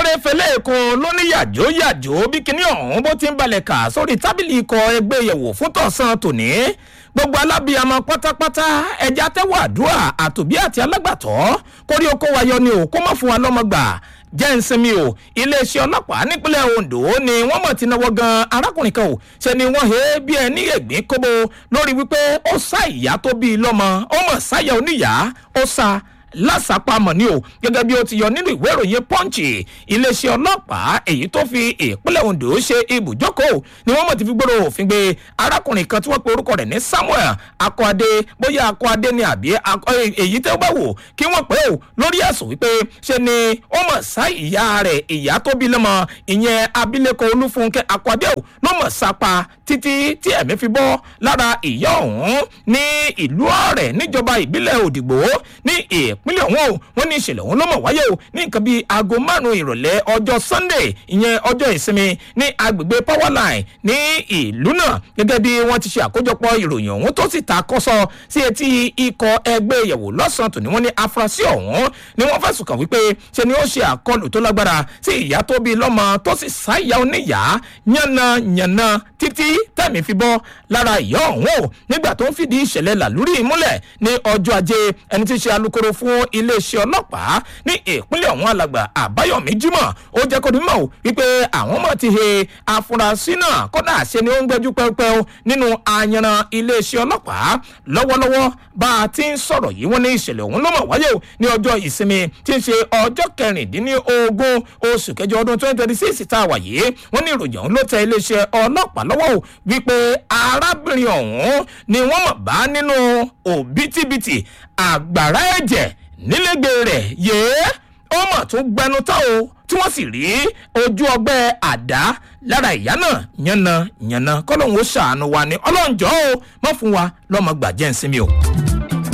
sáré fẹlẹ́ èkó lóní yàjó yàjó bí kinní ọ̀hún bó ti ń balẹ̀ kà sórí tábìlì ikọ̀ ẹgbẹ́ yẹ̀wò fún tọ̀sán tòní gbogbo alábìyamọ pátápátá ẹja tẹ́wọ̀ àdúrà àtòbí àti alágbàtọ́ kórí oko wayọ ni ò kó má fún wa lọ́mọ gbà jẹ́ ń sinmi o iléeṣẹ́ ọlọ́pàá nípínlẹ̀ ondo ni wọ́n mọ̀ ti náwó gan arákùnrin kan o ṣe ni wọ́n he bí ẹni ẹ̀gbín kóbó lórí wípé ó sá ìyá tó bí i lọ́mọ ó mọ̀ sáyà oníyàá ó sá lásàpamọ̀ ni o gẹ́gẹ́ bí ó ti yọ nínú ìwé ìròyìn pọ́ǹchì iléeṣẹ́ ọlọ́pàá èyí tó fi ìpínlẹ̀ ondo ṣe ibùjókòó ni wọ́n mọ̀ ti fi gbòòrò òfin gbé arákùnrin kan tí wọ́n pe orúkọ rẹ̀ ní samuel akọ́adé bóyá akọ́adé ni àbí èyí tẹ́ bá wò kí wọ́n pẹ́ o lórí ẹ̀sùn wípé ṣe ni ó mọ̀ sá ìyá rẹ̀ ìyá tó bí lọ́mọ ìyẹn abilékọ olúfúnkẹ́ akọ́adé o ló mọ̀ sápa títí tí ẹ̀mí fi bọ́ lára ìyá ọ̀hún ní ìlú ọ̀rẹ́ níjọba ìbílẹ̀ òdìgbò ní ìpínlẹ̀ ọ̀hún o wọ́n ní ìṣẹ̀lẹ̀ ọ̀hún ló mọ̀ wáyé o ní nǹkan bíi aago márùn-ún ìrọ̀lẹ́ ọjọ́ sunday ìyẹn ọjọ́ ìsinmi ní agbègbè powerline ní ìlú náà gẹ́gẹ́ bí wọ́n ti ṣe àkójọpọ̀ ìròyìn ọ̀hún tó sì ta kọ́sọ́ sí etí ikọ̀ ẹgbẹ́ ìyẹ̀wò lọ́sàn-án tòní wọ́n ní afurasí ọ̀hún ni wọ́n fẹ̀sùn kàn wípé ṣe ni ó ṣe àkọlù tó lágbára sí ìyá tó bí lọ́mọ tó sì sáyà oníyàá yànnàyànnà títí tẹ̀mí fi bọ́ lára ìyá ọ̀hún o nígbà tó ń fìdí ìṣẹ̀lẹ̀ làlúrí múlẹ̀ ní ọjọ́ ajé ẹni tí í ṣe alūkkóró fún iléeṣẹ́ ọlọ́pàá ní ìpínlẹ̀ ọ̀hún alàgbà àbáyọ̀mí jimoh ó jẹ́ kó dimọ̀ wípé àwọn ọmọ ti he afurasí náà kọ́dà ṣe ni ó ń gbẹ́jú pẹ́ẹ́pẹ́ nínú ayanran iléeṣẹ́ ọlọ́pàá lọ́wọ́lọ́wọ́ bá a ti ń sọ̀rọ̀ yìí wọ́n ní ìṣẹ̀lẹ̀ ọ̀hún ló mọ̀ wáyé o ní ọjọ́ ìsinmi tí ń ṣe ọjọ́ kẹrìndínlógún oṣù kẹjọ ọdún twenty twenty six tá a wà yìí wọ́n ní ìròyìn ọ̀hún ló tẹ iléeṣẹ́ ọlọ́pàá lọ́wọ́ o wípé arábìnrin ọ̀hún ni wọ́n mọ̀ bá nínú òbítíbitì àgbàrá ẹ̀jẹ̀ nílégbè rẹ̀ yéé ó mọ̀ tún gbẹnu tán o tí wọ́n sì rí ojú ọgbẹ́ àdá lára ìyá náà yànnà yànnà kọ́lọ́hún ó ṣàánú wa ní ọlọ́njọ́ o mọ̀ fún wa lọ́mọ gbàjẹ́ ń sinmi o.